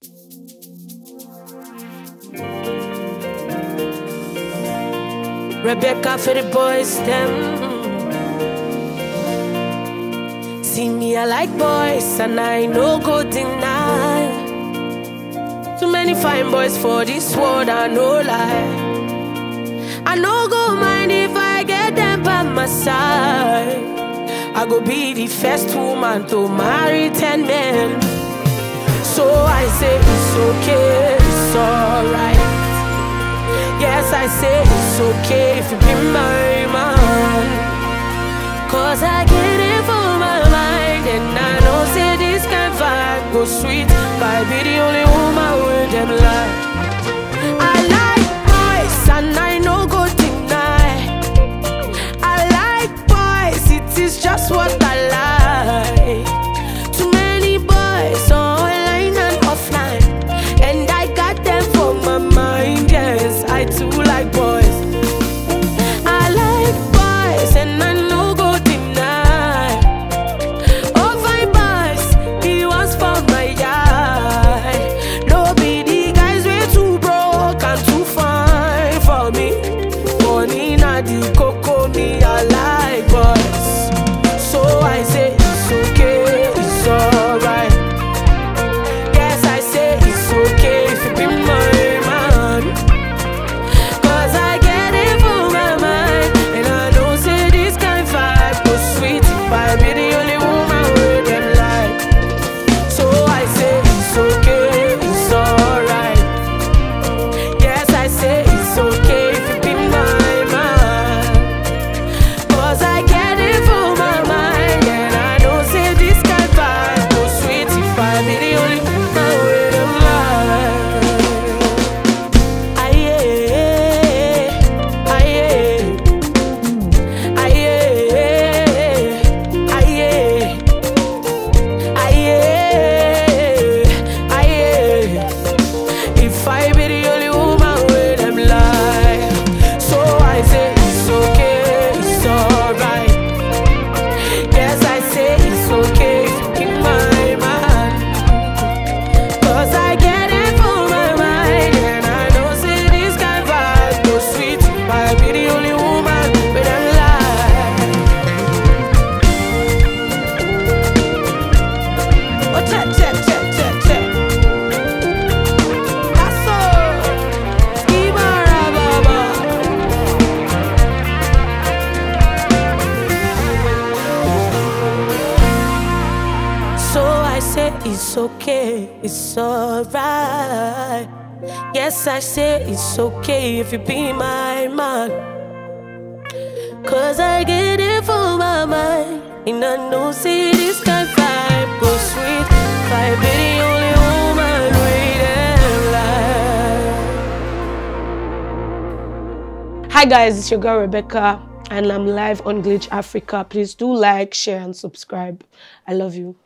Rebecca for the boys, them. See me, I like boys, and I no go deny. Too many fine boys for this world, I no lie. I no go mind if I get them by my side. I go be the first woman to marry ten men. So I say it's okay, it's alright. Yes, I say it's okay if you be my man. Cause I get it for my mind. And I know say this kind vibe go sweet. But I be the only woman with them like. I like boys and I no go deny. I like boys, it is just what I like. Too many boys online and offline. And I got them for my mind, yes. I too like boys. I like boys and I no go deny. Oh, fine boys, he was for my eye. No be the guys way too broke and too fine for me. Money na the coco me, I like boys. So I say it's okay, it's alright. Yes, I say it's okay if you be my man. Cause I get it for my mind. And I know say this kind vibe was sweet. If I be the only woman with them like. So I say it's okay, it's alright. Yes, I say it's okay if you be my man. Cause I get it for my mind. And I know say this kind vibe was sweet. If I be the only woman with them like. Aye, aye, aye, aye, aye, aye. If I be the only woman with them lie, so I say it's okay, it's alright. Yes, I say it's okay if you be my man. Cause I get it for my mind And I know say this kind vibe go sweet If I be the only woman with a lie Oh, check, check, check, check, check That's all Skibara baba So I say it's okay, it's alright. Yes, I say it's okay if you be my man. Cause I get it for my mind. And I know, see, this kind of vibe go sweet. If I be the only woman waiting life. Hi, guys, it's your girl Rebecca, and I'm live on Glitch Africa. Please do like, share, and subscribe. I love you.